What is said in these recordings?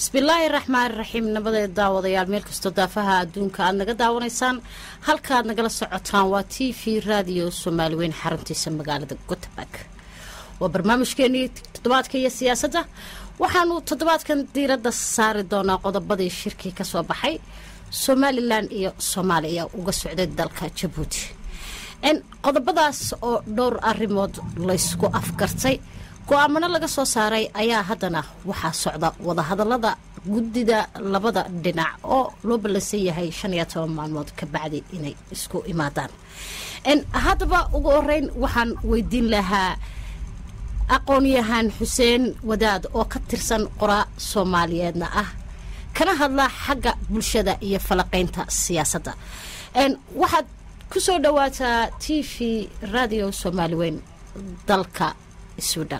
bismillaahi raxmaani raxiim nabadeed daawadayaal meel kastoo daafaha adduunka aad naga daawanaysaan halka aad nagala socotaan waa t v raadiyo soomaali weyn xaruntiisa magaalada gotabag waa barnaamijkeenii toddobaadka iyo siyaasadda waxaanu toddobaadkan diiradda saari doonaa qodobadii shirkii ka soo baxay somalilan iyo soomaaliya uga socday dalka jabuuti qodobadaas oo dhowr arrimood laysku afgartay go-aamano laga soo saaray ayaa haddana waxaa socda wadahadalada guddida labada dhinac oo loo ballansan yahay shan iyo toban maalmood ka bacdi inay isku imaadaan haddaba ugu horeyn waxaan weydiin lahaa aqoon-yahaan xuseen wadaad oo ka tirsan qoraa soomaaliyeedna ah kana hadla xagga bulshada iyo falaqaynta siyaasadda waxaad ku soo dhawaataa t v radio soomaali weyn dalka sweden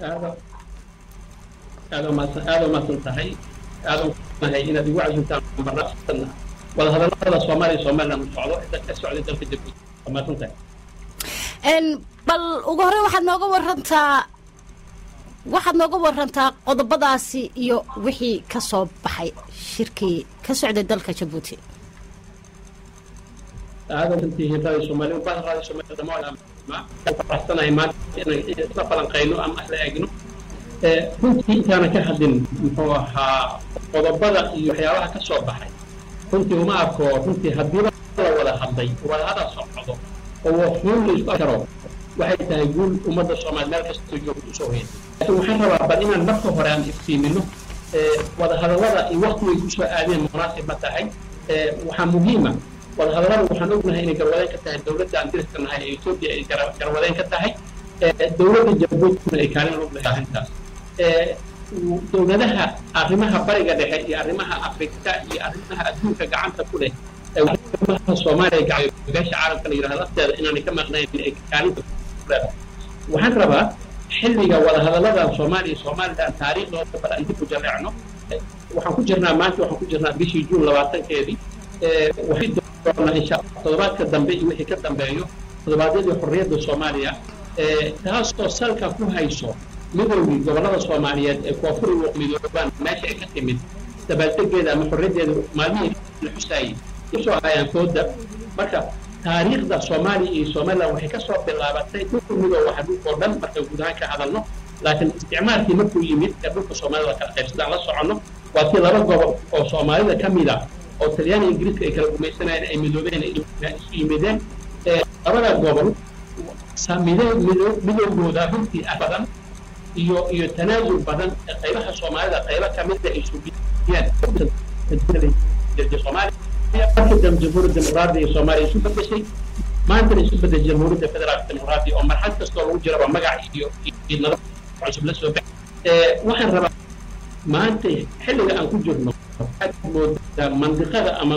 aada umaasan tahay aada nahay inaad igu casuumtaan barnaamijkan wadahadalada soomaaliya somaliland u socdo inta ka socday dalka jabuuti umaasan tahay bal ugu horey waxaad nooga warantaa waxaad nooga warantaa qodobadaasi iyo wixii ka soo baxay shirkii ka socday dalka jabuuti aada santihiin radio soomaaliya ubada radio soomaaliya dhamaan faraxsanahay maanta inaan isla falanqayno ama isla eegno runtii intaana ka hadlin muxuu ahaa qodobada iyo waxyaabaha ka soo baxay runtii uma arko runtii haddiiba la wada hadlay wada hadal socdo oo xuun la isku karo waxay tahay guul ummadda soomaaliya meel kastoo joogto usoo hoyay laakiin waxaan rabaa bal inaan marka hore aan iftiimino wada hadallada iyo waktigay kusoo aadeen munaasib ma tahay waxaa muhiima wadahadallada waxaan ognahay inay garwadeen ka tahay dowladda aan diriska nahay ee etoobiya ay garwadeen ka tahay dowladda jabuutina ay kaalin lug lahay arrintaas dowladaha arrimaha bariga dhexe iyo arrimaha afrika iyo arrimaha adduunka gacanta ku leh arrimaha soomaaliya gacayo beesha caalamka la yidhahdo lafteeda inaanay ka maqnayn ay kaalinta kuleedahay waxaan rabaa xilliga wadahadalladan soomaaliya somaliland taariikhdooda bal aan dib u jaleecno waxaan ku jirnaa maanta waxaan ku jirnaa bishii juun labaatankeedii waxay doonaa insha toddobaadka dambe iyo wixii ka dambeeyo toddobaadyadii xorriyadda soomaaliya taasoo salka ku hayso midowgii gobollada soomaaliyeed ee koonfuri midoobaan meesha ay ka timid dabaaldegeeda ama xorriyaddeeda maalmihii la xusaayey usoo hayaan kooda marka taariikhda soomaaliya iyo somaliland waxay ka soo bilaabatay dhulka midoob waxa dhulka oo dhan markaan guud ahaan ka hadalno laakiin isticmaalkii markuu yimid ee dhulka soomaalida kala qaybsadaan la soconno waa tii laba gobol oo soomaalida ka mid ah oo talyaaniga ingiriiska ay kala gumaysanayeen ay midoobeen isu yimideen labada gobol midowgooda runtii ah badan iyo iyo tanaasul badan ee qaybaha soomaalida qaybo kamida ay sugiyeen soomaaliya markii dambe jamhuuriyadda dimuqraadiga ee soomaaliya isu bedeshay maantana isu bedeshay jamhuuriyadda federaalka dimuqraadiga oo marxad kastoo lagu jiraba magac iyo iyo nabad cusub la soo baxay waxaan rabaa maanta xilliga aan ku jirno waxaad moodaa mandiqada ama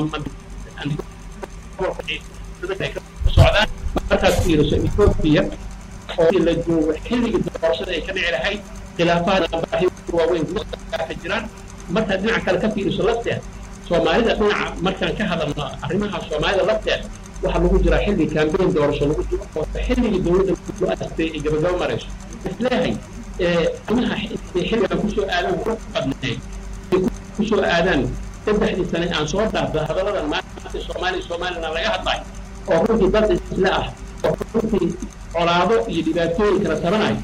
socdaan markaad fiiriso etoobiya oo la joogo xilligii doorashada ay ka dhici lahayd khilaafaha waaweyn ka jiraan markaad dhinaca kale ka fiiriso lafteed soomaalida dhinaca markaan ka hadalno arrimaha soomaalida lafteed waxaa lagu jiraa xilli kambeyn doorasho lagu jiro oo xilligii dowladda loo astay ay gabagabo marayso isleehay arrimaha xilligan kusoo aadan ku badneed kusoo aadaan saddexdii sane aan soo dhaafda hadalladan maanta soomaaliya somaliland laga hadlayo oo runtii dad isle ah oo runtii colaado iyo dhibaatooyin kala tabanayo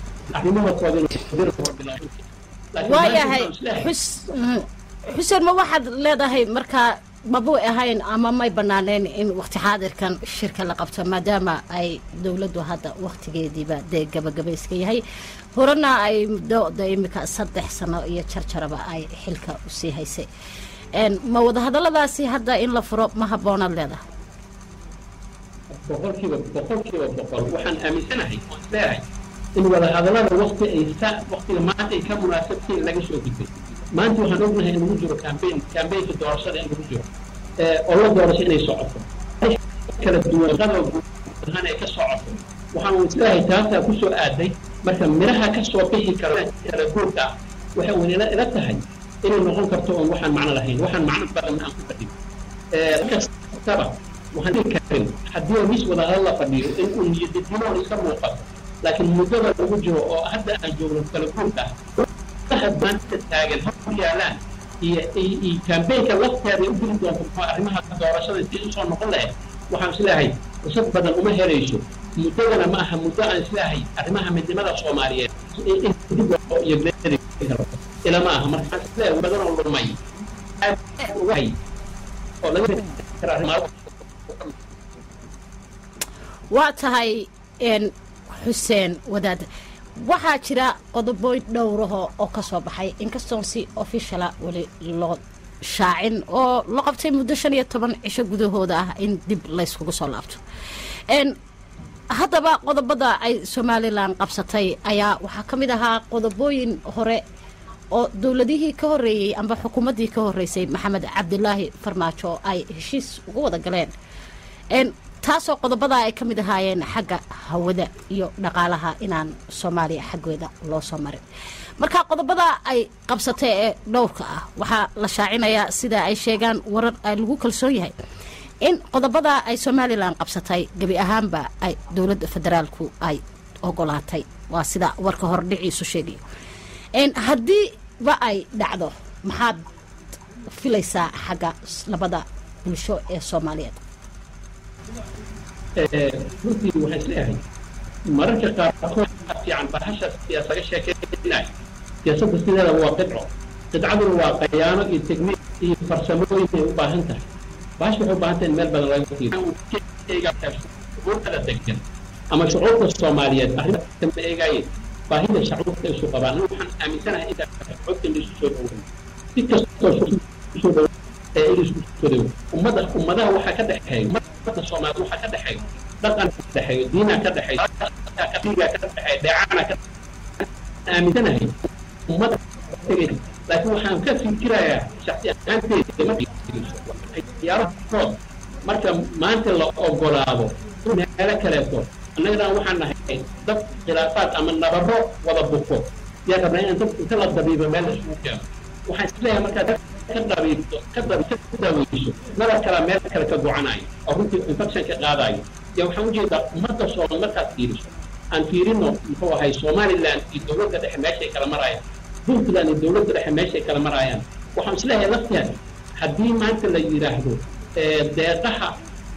waayahay xuseen ma waxaad leedahay markaa mabuu ahayn ama may banaaneen in wakti xaadirkan shirka la qabto maadaama ay dowladdu hadda waktigeediiba dee gabagabayska yahay horena ay muddo imika saddex sano iyo jarjaraba ay xilka usii haysay ma wadahadalladaasi hadda in la furo ma habboonaad leedahay boqolkiiba boqolkiiba boqol waxaan aaminsanahay oo isleeyahay in wadahadallada wakti ay sa waktiga maanta ay ka munaasabtayn laga soo gudbay maanta waxaan ognahay in lagu jiro cambayn cambaynka doorashada in lagu jiro oo la doorasho inay socoto kala duwan qadoo guud ahaan ay ka socoto waxaan isleeyahay taasaa kusoo aaday marka miraha ka soo bixi karo kala guurka ah waxay wana ila tahay inay noqon karto oon waxaan macno lahayn waxaan macno badan aan ku fadhin kastaba waxaan dhihi karin haddii mis wadahadal la fadhiyo in uu niyadidimoon iska muuqato laakiin muddada lagu jiro oo hadda aan joogno kala guurka ah waxaad maanta taagan hor yaalaan iyo iyo kambeynka lafteeda u geli doonto muxuu arrimaha doorashada si usoo noqon lahayd waxaan isleeyahay fursad badan uma helayso muddadana ma aha muddo aan isleeyahay arrimaha midnimada soomaaliyeed in dib loo iyo karo ila ma aha marka waxaan isleeyahay badan oo lumay aad ugahay oo laga kara arrimaha waa tahay xuseen wadaad waxaa jira qodoboy dhowraho oo ka soo baxay inkastoon si officiala weli loo shaacin oo la qabtay muddo shan iyo toban cisho gudahooda ah in dib layskugu soo laabto haddaba qodobada ay somalilan qabsatay ayaa waxaa ka mid ahaa qodobooyin hore oo dowladihii ka horeeyey amba xukuumaddii ka horeysay maxamed cabdilaahi farmaajo ay heshiis uga wada galeen taasoo qodobada ay ka mid ahaayeen xagga hawada iyo dhaqaalaha inaan soomaaliya xaggeeda loo soo marin marka qodobada ay qabsatay ee dhowrka ah waxaa la shaacinayaa sida ay sheegaan warar lagu kalsoon yahay in qodobada ay somalilan qabsatay gebi ahaanba ay dowladda federaalku ay ogolaatay waa sida warka hore dhiciisu sheegayo haddiiba ay dhacdo maxaad filaysaa xagga labada bulsho ee soomaaliyeed runtii waxaan isleeyahay mararka qaarkood fiican bahasha siyaasaga sheekeynaya siyaasadda sideeda waa qidco qidcaduna waa qayaano iyo tegniik iyo farsamooyin ay u baahan tahay bahasha waxay u baahan tahay in meel badan laga fiiriyourkada degan ama shucuurta soomaaliyeed arrinta ma eegaayeen baahida shacuurta isu qabaan waxaan aaminsanahay inta shucuurta in isu soo dhowray si kastoo soo dhow ee in isku soo dhow ummada ummadaha waxaa ka dhexeeya ummadda soomaaliya waxaa ka dhexeeya dhaqan ka dhexeeyo diina ka dhexeeyo kafiga ka dhexeeya dheecana ka aaminsanahay ummadda tegay laakiin waxaan ka fikirayaa shaksi ahaanteeda markiyaarahood marka maanta la ogolaado meelo kaleeto annagana waxaan nahay dad khilaafaad ama nabaro wada buko yaa rabnaa inaan dad inta la dabiibo meel isugu keeno waxaan isleeyahay markaa dad ka dabiibto ka dabi ka daaweyso nabar kala meel kale ka gocanayo oo runtii infection ka qaadayo ya waxaan ujeedaa ummadda soomal markaad fiiriso aan fiirino muxuu ahay somaliland iyo dowladda dhexe meeshay kala marayaan puntland iyo dowladda dhexe meeshay kala marayaan waxaan isleeyahay lafteeda haddii maanta la yidhaahdo deeqaha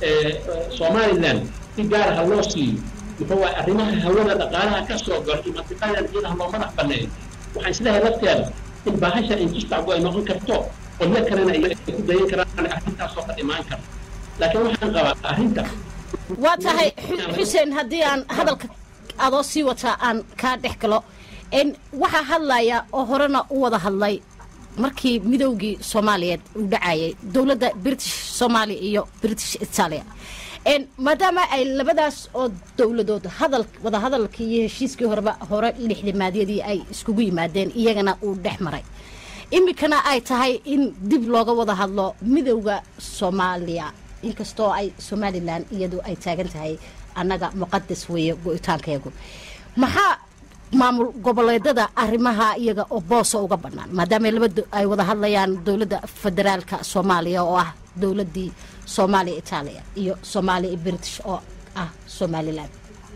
somaliland si gaar ha loo siiyo muxuu ahay arrimaha hawada dhaqaalaha ka soo galo iyo mantiqadan iyada loo madax banneeyo waxaan isleeyahay lafteeda in bahasha intustacbu ay noqon karto qolyo kalena ay ku dayan karaan arrintaasoo ka imaan karto laakiin waxaan qabaa arrinta waa tahay xuseen haddii aan hadalka adoo sii wataa aan kaa dhex galo waxaa hadlaya oo horena u wada hadlay markii midowgii soomaaliyeed uu dhacayay dowladda british soomaaliya iyo british italia maadaama ay labadaas oo dowladood hadal wada hadalkii iyo heshiiskii horeba hore lixdimaadyadii ay iskugu yimaadeen iyagana uu dhex maray iminkana ay tahay in dib looga wada hadlo midowda soomaaliya inkastoo ay somalilan iyadu ay taagan tahay annaga muqadas weeye go-itaankeegu maxaa maamul goboleedada arrimaha iyaga oo boosa uga bannaan maadaama laba ay wada hadlayaan dowladda federaalka soomaaliya oo ah dowladdii soomaaliya itaaliya iyo soomaaliya iyo british oo ah somalilan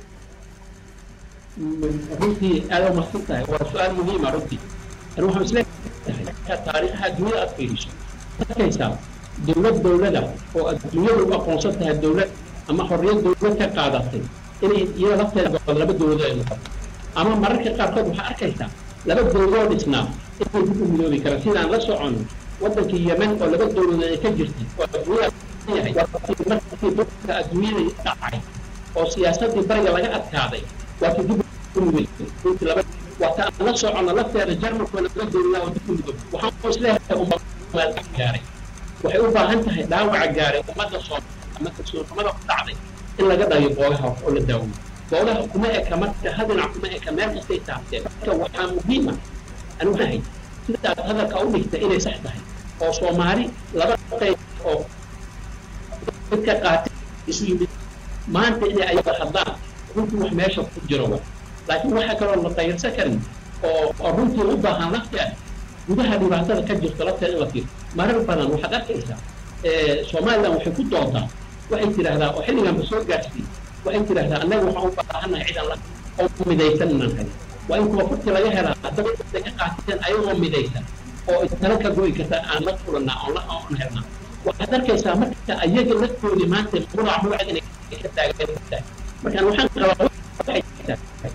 runtii aada u mahadsan tahay waa su-aal muhiima runtii ani waxaan isleeyahay taariikhaha adduunyada aad fiiriso arkaysaa dowlad dowlada oo adduunyada u aqoonsan tahay dowlad ama xorriyad dowlad ka qaadatay inay iyada lafteeda laba dowladood ay noqoto ama mararka qaarkood waxaa arkaysaa laba dowladoo dhisnaa inay dib u midoobi karaan sidaan la socono waddankii yemen oo laba dowladood ay ka jirtay oo adduunyada yahay markii dhulka adduunyada dhacay oo siyaasadii bariga laga adkaaday waa ka dib u midoobi runtii laba waata aan la socono lafteeda jarmalku laba dowladaa oo dib u midoobi waxaan isleeyahay ummaad gaaray waxay u baahan tahay dhaawaca gaaray ummadda soomaaliya ama kalsoonxumada ku dhacday in laga dhayo boogaha oo la daawiyo boogaha kuma eka marka hal dhinac kuma eka meel kastay taabteen marka waxaa muhiima anigu ahay sidaad hadalka u dhigta inay sax tahay oo soomaali laba qayb oo dadka qaatay isu yimid maanta inay ayaga hadlaan runtii wax meesha ku jiro wa laakiin waxaa kaloo la dayarsan karin oo oo runtii u baahan lafteeda gudaha dhibaatada ka jirto lafteeda in la fiiro marar badan waxaad arkaysaa somaliland waxay ku doontaa waxay tidhaahdaa oo xilliganba soo gaarsiiyey waxay tidhaahdaa annaga waxaan u baahannahay ciidan la oo midaysan inaan helin waa in kuwa furti laga helaa haddaba intay ka qaateen ayagoo midaysan oo tala ka go'i karta aan la kulannaa oon la oon helnaa waxaad arkaysaa marka ayaga laftoodii maanta murac murac inay ka taagan tahay markaan waxaan qabaa waxay tahay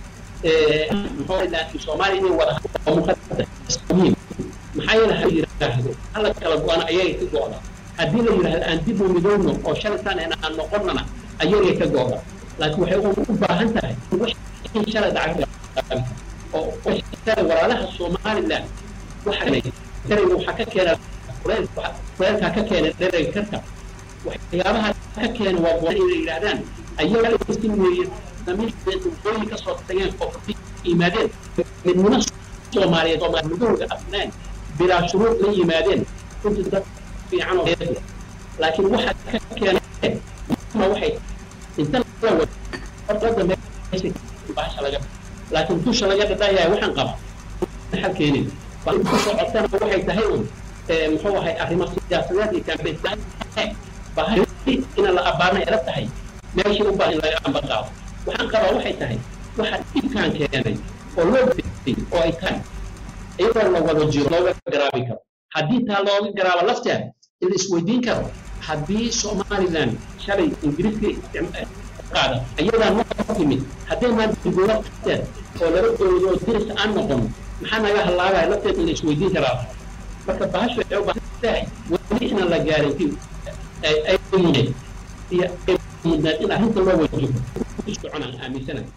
muxuu soomaaliya inay wada oo muqadas muhiim maxaa yeele ha yidhaahdo hala kala go-ana ayaga ka go'da haddii la yidhaahdo aan dib u midowno oo shalitaan aan noqonnana ayaga ka go'da laakiin waxay u baahan tahay wixii shalay dhacay oo shalay walaalaha somaliland waxa ereyga waxaa ka keena kuleelkaa ka keena dhereyga karka waxyaabaha ka keena waa go'an inay yidhahdaan ayaga isin weeye waqooyi ka soo tageen oo ka yimaadeen midnimo soomaaliyeed oo midahooda afnaan bilaa shuruud la yimaadeen runtii dad fiican oo laakiin waxa ka keenay ma waxay inta la wada horta meesha bahasha laga laakiin dusha laga dhadhayahay waxaan qaba xal keenin bal ku socotana waxay tahay un muxuu ahay arrimo siyaasadeed iyo kambeyn bahay ina la abaarna ila tahay meeshii u baahan in laga amba qaado waxaan qabaa waxay tahay waxa dhibkaan keenay oo loo beeyey oo ay tahay iyadoo la wada jiro looga garaabi karo haddii taa looga garaabo lafteed in la isweydiin karo haddii somaliland shalay ingiriiska qaada ayadaa noo timid hadday maanta lafteed oo laba dowladood oo diris aan noqono maxaa naga hallaabaya lafteed in la isweydiin karaa marka bahashu waxay u baahan tahay weli inaan la gaarin ay mudeen iyo mudnaad in arrinta loo wajiho soconaan aaminsanahay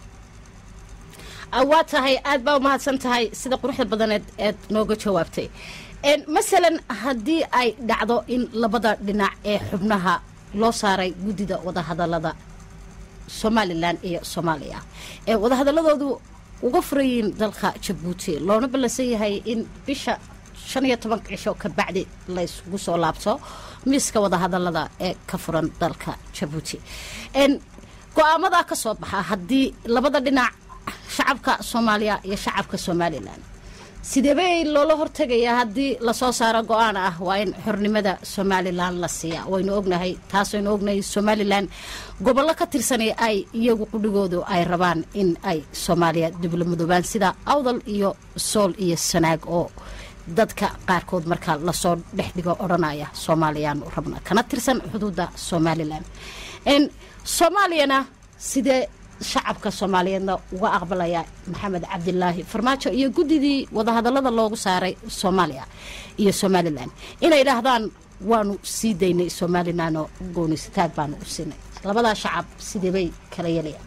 waa tahay aad baa umahadsan tahay sida quruxda badaneed eed nooga jawaabtay masalan haddii ay dhacdo in labada dhinac ee xubnaha loo saaray guddida wadahadalada somalilan iyo soomaaliya ee wadahadaladoodu uga furayiin dalka jabuuti loona ballansan yahay in bisha shan iyo tobanka cisho ka bacdi la ysgu soo laabto miiska wadahadalada ee ka furan dalka jabuuti go-aamadaa ka soo baxa haddii labada dhinac shacabka soomaaliya iyo shacabka somalilan sideebay loola hortegayaa haddii lasoo saaro go-aan ah waa in xornimada somalilan la siiya waynu ognahay taas waynu ognahay somalilan gobollo ka tirsanay ay iyagu qudhigoodu ay rabaan in ay soomaaliya diblomadoobaan sida awdal iyo sool iyo sanaag oo dadka qaarkood marka lasoo dhex dhigo odhanaya soomaaliyaan rabna kana tirsan xuduudda somalilan soomaaliyana sidee shacabka soomaaliyeedna uga aqbalaya maxamed cabdilaahi farmaajo iyo guddidii wadahadalada loogu saaray soomaaliya iyo somalilan inay idhaahdaan waanu sii daynay somalilan oo goonisataag baanu u siinay labadaa shacab sidee bay kala yeelayaan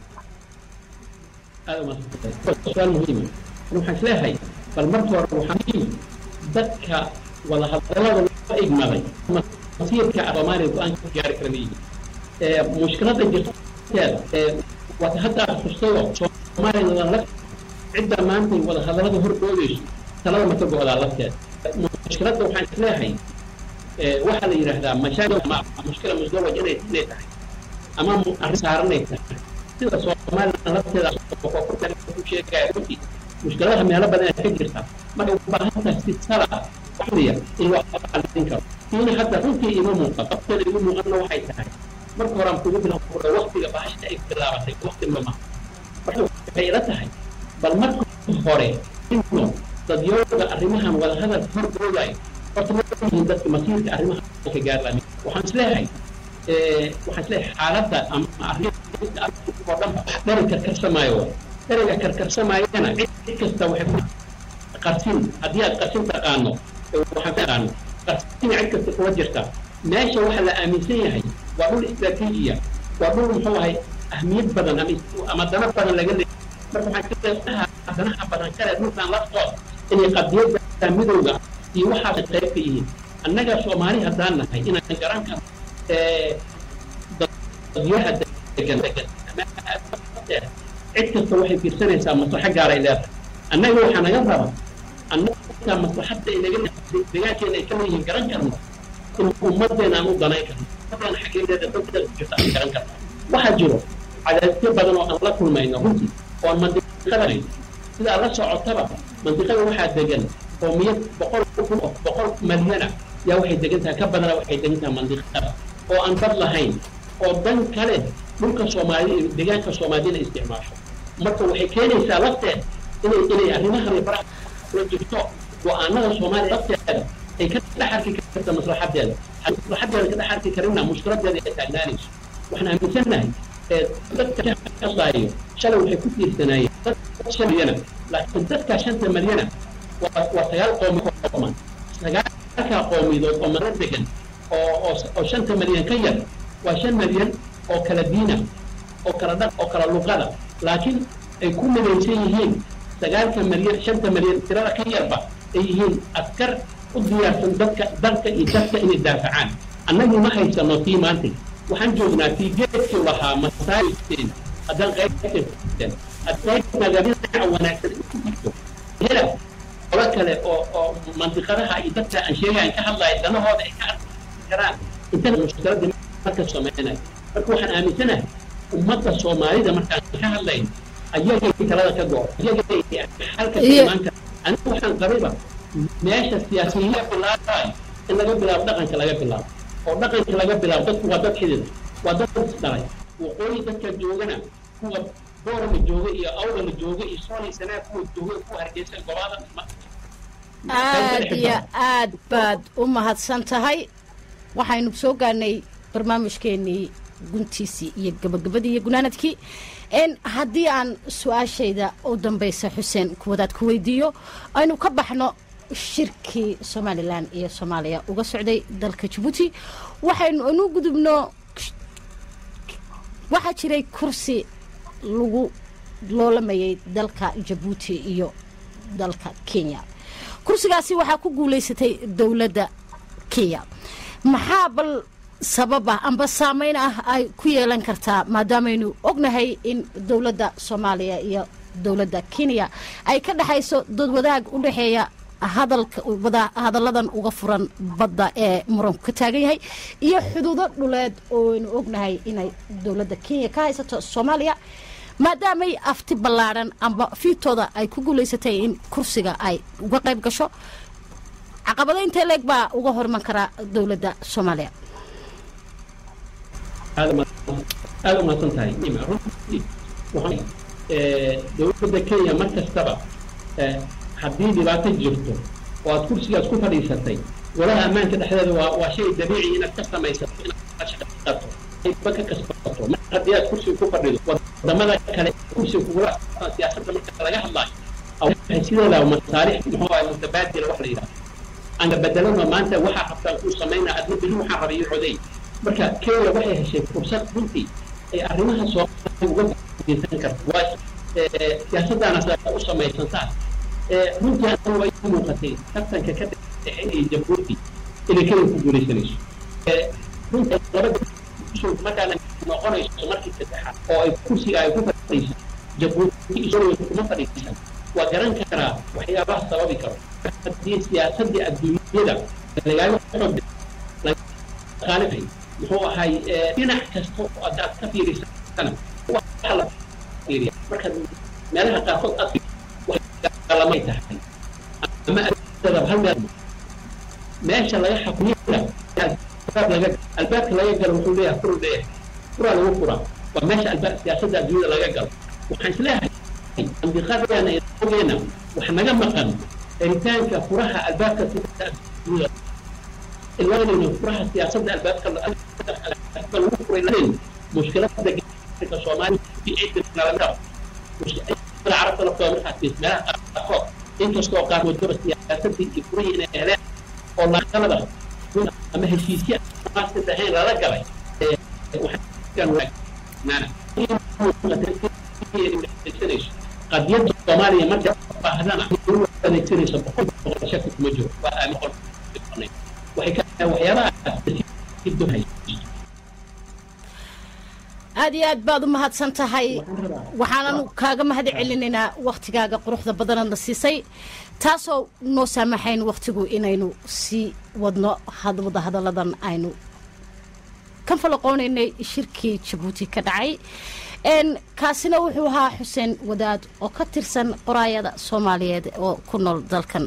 su-aal muhiima waxaan isleeyahay bal marka hore waxaa muhiim dadka wadahadalada loo igmaday masiirka soomaaliya go-aan ka gaari kara mayihin mushkilada jirteeda waata hadda xustay oo soomaaliya la cidda maanta wadahadalada hordoodayso talada ma ka go-daa lafteeda mushkiladda waxaan isleeyahay waxaa la yidhaahdaa mashaakil ama mushkila musdawaj inay inay tahay ama arrin saaranay tahay sida soomaaliya lafteeda ku sheegaya runtii mushkiladaha meelo badan ka jirta marka u baahan tahay si sala waxliya in loo xalin karo tiina hadda runtii ima muuqan qabteeda igu muuqanna waxay tahay marka hore aan kugu bilan waktiga bahasha ay bilaabatay wakti mama marka waxay ila tahay bal marka hore ino dadyooga arrimahan wadahadal hordoodayo horta ma yihiin dadka masiirka arrimaha ka gaarlami waxaan isleeyahay waxaan isleeyahay xaaladda ama arrinta oo dhan dheri karkarsamaayo dheriga karkarsamaayana cid kasta waxay ku qarsin haddii aad qarsin taqaano waxaan taqaano qarsina cid kasta kuwa jirta meesha waxaa la aaminsan yahay waa dhul istraatiijiya waa dhul muxuu ahay ahmiyad badan ama dana badan laga leeyahay marka waxaan ka leeyahay danaha badan kale dhulkan laftood inay qadiyadda midowga iyo waxaas qayb ka yihiin annaga soomaali haddaan nahay inaan garan karno dadyaha degan degan cid kasta waxay fiirsanaysaa maslaxo gaaray leedahay annaga waxaa naga raba annaga maslaxadda inaga degaankeena ay ka leeyihiin garan karno in ummadeena aan u danayn karno ummadeena xageedeeda dadkeeda ku jirta aan garan karno waxaa jiro cadaadisyo badan oo aan la kulmayno runtii oo aan mandiqada sida aad la socotaba mandiqada waxaa degan qoomiyad boqol kun oo boqol malyana yaa waxay degan tahay ka badana waxay degan tahay mandiqada oo aan dad lahayn oo dan kale dhulka soomaaliya iyo deegaanka soomaaliyana isticmaasho marka waxay keenaysaa lafteed inay inay arrimahan faraha kula jirto go-aanada soomaaliya lafteeda ay ka dhex arki karta maslaxadeeda maslaxadeeda ka dhex arki karina mushkiladeeda ay taagnaanayso waxaan aaminsanahay dadka kasaayo shalay waxay ku tiirsanaayeen dad shan milyana laakiin dadka shanta milyana waa waa sagaal qoomi qooman sagaalkaa qoomidood oo maro degan oo oo shanta milyan ka yar waa shan milyan oo kala diina oo kala dhaq oo kala luqada laakiin ay ku midaysan yihiin sagaalka milyan shanta milyan tirada ka yarba ay yihiin askar u diyaarsan dadka dalka iyo dadka inay daafacaan annagu ma haysano tii maanta waxaan joognaa tii geedkii lahaa masaajidteen haddaan qaybteen haddaynagabinaca wanaagsan ku jirto hela qolo kale oo oo mandiqadaha iyo dadka aan sheegayan ka hadlaya danahooda ay ka arki karaan inta mushkiladii marka samaynayo marka waxaan aaminsanahay ummadda soomaalida markaan ka hadlayn ayagay talada ka go ayagay halka imaan kara anigu waxaan qabayba meesha siyaasiyiin bilaabayo in laga bilaabo dhaqanka laga bilaabo oo dhaqanka laga bilaabo dadku waa dad xidida waa dad isdhalay waqooyi dadka joogana kuwa boorama jooga iyo awdala jooga iyo soolay sanaa kuwa jooga kuwa hargeysa gobaada aad iyo aad baad u mahadsan tahay waxaynu soo gaarnay barnaamijkeenii guntiisii iyo gabagabadii iyo gunaanadkii n haddii aan su-aashayda u dambaysa xuseen kuwadaad ku weydiiyo aynu ka baxno shirkii somalilan iyo soomaaliya uga socday dalka jabuuti waxaynu inu gudubno waxaa jiray kursi lagu loolamayay dalka jabuuti iyo dalka kenya kursigaasi waxaa ku guulaysatay dowladda kenya maxaa bal sabab ah amba saameyn ah ay ku yeelan kartaa maadaamaynu ognahay in dowladda soomaaliya iyo dowladda kenya ay ka dhexayso dad wadaag u dhexeeya hadalka hadalladan uga furan badda ee muranku ka taagan yahay iyo xuduudo dhuleed ooaynu ognahay inay dowladda kenya ka haysato soomaaliya maadaamay afti ballaadhan amba fiitooda ay ku guulaysatay in kursiga ay uga qayb gasho caqabado intee leeg baa uga horman karaa dowladda soomaaliya aada u mahadsan tahay nima runtii dowladda kenya mar kastaba haddii dhibaato jirto oo aad kursigaas ku fadhiisatay golaha ammaanka dhexdeeda waa waa shay dabiici inaad ka samaysato inaad shaqato ba ka kasbato mar haddii aad kursiga ku fadhido wadamada kale kursiga kugula siyaasadda marka laga hadlaayo waxay sideeda masaalix muxuu ahay mutabaadila wax la yidhaha anga bedelano maanta waxaa qabtaan kuu samaynaa adna beri waxaan rabay iyo coday marka kenya waxay heshay fursad runtii ay arrimaha soomaaliya uga geysan karto waa siyaasaddaana u samaysantaa runtii anigu way u muuqatay tartanka ka dhexeynaya jabuuti inay kenya ku guulaysanayso runtii labada markaana noqonayso markii saddexaad oo ay kursiga ay ku fadhiiso jabuuti isagoo kuma fadhiisan waa garan karaa waxyaabaha sababi karo haddii siyaasadii adduunyada lagaaga xoog qaalibay muxuu ahay dhinac kasta oo adaad ka fiirisana waxa la fiiriya marka meelaha qaarkood aad lamay tahay ama adab hal meel meesha laga xakumiyada albaab laga albaabka laga galo wuxuu leeyahay furu leeyahay furaa lagu furaa waa meesha albaab siyaasadda adduunyada laga galo waxaan isleeyahay andiqadeena ogeena wax naga maqan helitaanka furaha albaabka adduunyada ilaalinayno furaha siyaasadda albaabka lagu furay lahayn mushkilada ka soomaaliya nalamida carabta laftooda markaas fiis meelaha qaarkood inkastoo qaarkoodaba siyaasadii iyo furihii inay heleen oo laqalada ama heshiisya maasid ahayn lala galay qadiyadda soomaaliya marka baahdana adeegsanayso boqol boqol shaki kuma jiro waa aamin qol waxay ka waxyaabaha aada iyo aad baad u mahadsan tahay waxaanan kaaga mahad celinaynaa wakhtigaaga quruxda badanaadna siisay taasoo noo saamaxayn wakhtigu inaynu sii wadno wada hadalladan aynu ka falaqoonaynay shirkii jabuuti ka dhacay kaasina wuxuu ahaa xuseen wadaad oo ka tirsan qoraayada soomaaliyeed oo ku nool dalkan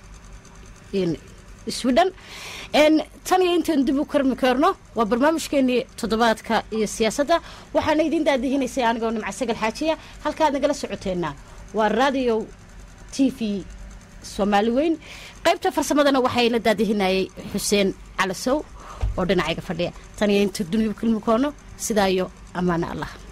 swidhen tan iyo intaan dib u karmi karno waa barnaamijkeenii toddobaadka iyo siyaasadda waxaana idiin daadihinaysay anigoo nimca sagal xaajiya halkaad nagala socoteenna waa radio t v soomaali weyn qaybta farsamadana waxay la daadihinayay xuseen calasow oo dhinacayga fadhiya tan iyo inta dunida kulmi koono sidaa iyo ammaane allah